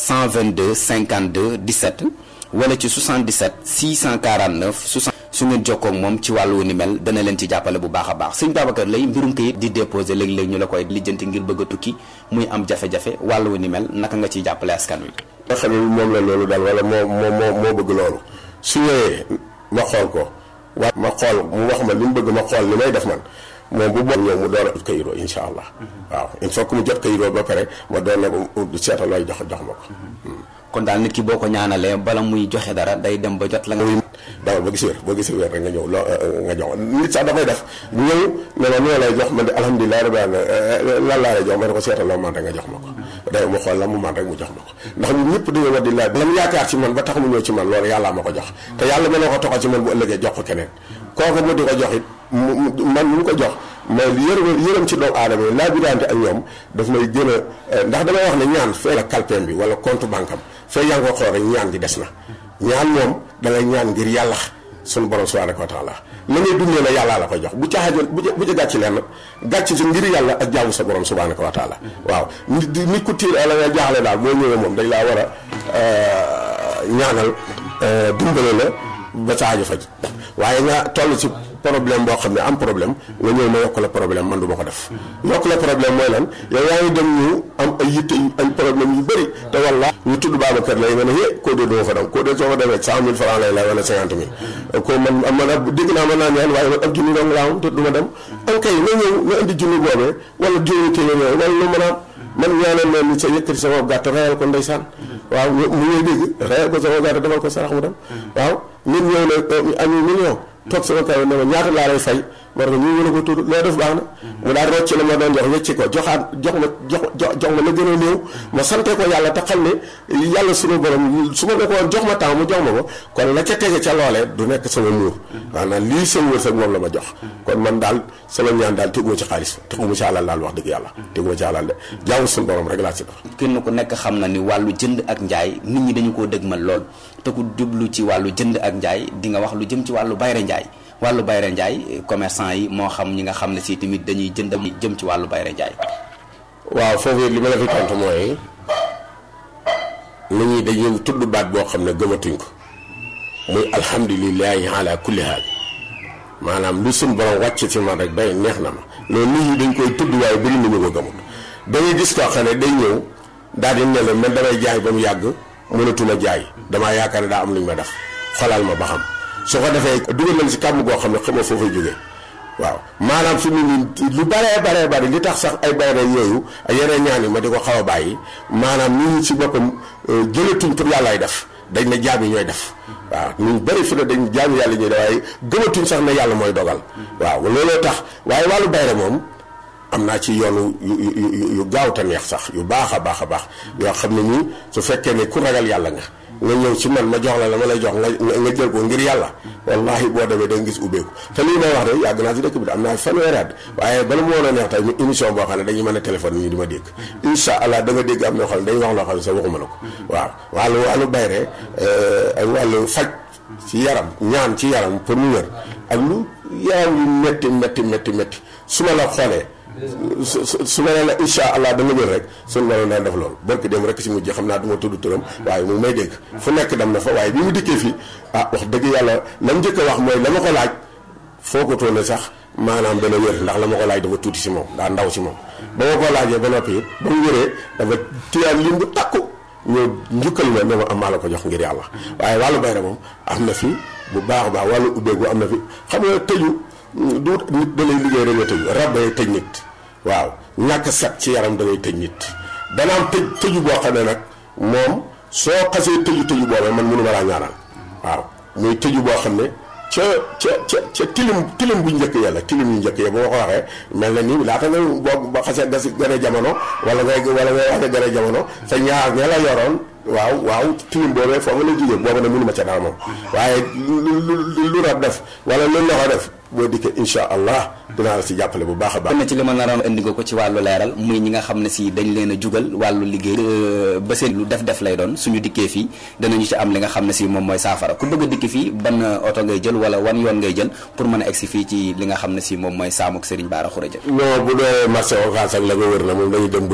122 52 17 wala ci 77 649 60 su ngeen jokkoo ak moom ci wàllu ni mel dana leen ci jàppale bu baax a baax sëñ Babacar lay mbirum kayit di déposé léeg-léeg ñu la koy lijjanti ngir bëgg a tukki muy am jafe-jafe wàllu ni mel naka nga ciy jàppale askan wi. nga xam ne moom la loolu daal wala moo moo moo moo bëgg loolu su ñëwee ma xool ko wa ma xool mu wax ma li mu bëgg ma xool li may def man moom bu boobu ñëw mu door a ut kayiroo insha allah waaw il faut que mu jot kayiroo ba pare ma doon ne ko seetal looy jox jox ma ko kon daal nit ki boo ko ñaanalee bala muy joxe dara day dem ba jot la nga. dawal ba gis wér boo gisee wér rek nga ñëw loo nga jox nit sax dafay def bu ñëw ne ma noo lay jox man de alhamdulilah rabbil alamin lan laa lay jox ma ne ko seetal loo man rek nga jox ma ko day mu xool la mu man rek mu jox ma ko ndax ñun ñëpp dañoo war di laaj la mu yaakaar ci man ba tax mu ñëw ci man loolu yàllaa ma ko jox te yàlla mën na ko toxal ci man bu ëllëgee jox ko keneen kooku mu di ko jox it man mu ko jox mais yërëm yërëm ci doomu aadama yi laa bidante ak ñoom daf may gën a ndax damay wax ne ñaan fee la kalpeem bi wala compte banque am fee yaa ngi ko xool rek ñaan gi des na ñaan moom da ngay ñaan ngir yàlla sunu borom subhanahu wa taala la ngay dundee la yàllaa la koy jox bu caaxaan bu bu ca gàcc leen gàcc si ngir yàlla ak jaamu sa borom subhanahu wa taala waaw nit nit ku tiir la nga jaaxle daal boo ñëwee moom dañ laa war a ñaanal dimbale la ba sa aajo faj waaye nga toll ci problème boo xam ne am problème nga ñëw ma yokk la problème man du ma ko def yokk la problème mooy lan yow yaa ngi dem ñu am ay yitte ay problème yu bëri te walla ñu tudd Babacar lay nga ne hé koo dee doo fa dem koo dee soo fa demee cent mille francs lay lay wala cinquante mille ko man man ab dégg naa mën naa ñaan waaye man ab junni dong laa am te du ma dem am kay nga ñëw nga indi junni boobee wala juróomi téeméer wala lu mën a am man ñaanal leen ni sa yëkkati sama gàtt reyal ko ndeysaan waaw mu ngay dégg reyal ko sama gàtt defal ko sarax mu dem waaw nit ñëw ne ami million toog sama kaw ne ma ñaata laa lay fay ma ne ko ñu mën a ko tudd loo def baax na mu daal rocc la ma doon jox wecci ko joxaat jox ma jox jox ma la gën a néew ma sante ko yàlla te xam ne yàlla sunu borom su ma ne ko woon jox ma temps mu jox ma ko kon la ca tege ca loolee du nekk sama muur maanaam lii seen wërsëg moom la ma jox kon man daal sama ñaan daal teguma ci xaalis teguma ci alal daal wax dëgg yàlla teguma ci alal de jaamu sunu borom rek laa ci def kenn ku nekk xam na ni wàllu jënd ak njaay nit ñi dañu koo dëgmal lool te ku jublu ci wàllu jënd ak njaay di nga wax lu jëm ci wàllu bayre njaay wàllu bayre njaay commerçant yi moo xam ñi nga xam ne si tamit dañuy jënd jëm ci wàllu bayre njaay waaw foofu li ma la fi tontu mooy nit ñi dañuy tudd baat boo xam ne gëmatuñ ko muy alhamdulilahi ala kulli haal maanaam lu suñ borom wàcc ci man rek bay neex na ma loolu nit ñi dañ koy tudd waaye bëri nañu ko gëmut dañuy gis koo xam ne day ñëw daal di ne la man damay jaay ba mu yàgg mënatuma jaay damaa yaakaar ne daa am lu ñu ma def xolal ma ba xam su ko defee dugal nañ si kàmm goo xam ne xamoo foofu jógee waaw maanaam fi mu nii lu baree baree bari li tax sax ay bayre yooyu yeneen ñaan yi ma di ko xaw a bàyyi maanaam nit ñi si boppam jëlatuñ pour yàllaay def dañ ne jaam yi ñooy def waaw ñu bëri fi ne dañ jaam yàlla ñuy def waaye gëmatuñ sax ne yàlla mooy dogal waaw looloo tax waaye wàllu bayre moom am naa ci yoonu yu yu yu gaaw te neex sax yu baax a baax a baax yoo xam ne nii su fekkee ne ku ragal yàlla nga nga ñëw ci man ma jox la la ma lay jox nga nga jël ko ngir yàlla wallahi boo demee da nga gis ubbeeku te lii may wax de yàgg naa si dëkk bi de am naa fanweeri at waaye bala mu woon a neex tey ñu émission boo xam ne dañuy mën a téléphone ñu di ma dégg incha allah da nga dégg am na xam ne dañuy wax loo xam ne sax waxuma la ko waaw wàllu wàllu bayre ak wàllu faj ci yaram ñaan ci yaram pour mu wér ak lu yaram yu métti métti métti métti su ma la xoolee su su su ma nee la incha allah da nga wér rek suñu mënoon daan def loolu barki dem rek si mujj xam naa du ma tudd turam waaye mu may dégg fu nekk dem na fa waaye bi mu dikkee fii ah wax dëgg yàlla la mu njëkk a wax mooy la ma ko laaj foo ko toone sax maanaam dana wér ndax la ma ko laaj dafa tuuti si moom daa ndaw si moom. ba ma ko laajee ba noppi it ba mu wéree dafa tiyaan lim bu takku ñëw njukkal ma ne ma am maa la ko jox ngir yàlla waaye wàllu bayra moom am na fi bu baax a baax wàllu ubbeeku am na fi xam nga tëju du nit da lay liggéey rek nga tëju rab day tëj nit. waaw ñàkk set ci yaram da ngay tëj nit dana am tëj tëju boo xam ne nag moom soo xasee tëju tëju boobee man mënu ma laa ñaanal waaw muy tëju boo xam ne ca ca ca ca tilim tilim bu njëkk ya la tilim yu njëkk ya ba ma ko waxee mel na ni laata nga boo ba xasee gas gën a jamono wala ngay wala ngay wax ne gën a jamono sa ñaar ña la yoroon waaw waaw tilim boobee foofu la jógee boobu nag mënu ma ca dara moom waaye lu lu lu rab def wala lu loxo def boo dikkee incha allah dinaa la si jàppale bu baax a baax. na ci li ma naroon indi nga ko ci wàllu leeral muy ñi nga xam ne si dañ leen a jugal wàllu liggéey ba seen lu def def lay doon suñu dikkee fii danañu ci am li nga xam ne si moom mooy saafara ku bëgg a dikki fii ban oto ngay jël wala wan yoon ngay jël pour mën a egsi fii ci li nga xam ne si moom mooy saamuk Serigne Bara Khourédia non bu dee marché Ocass ak la nga wër na moom dañuy dem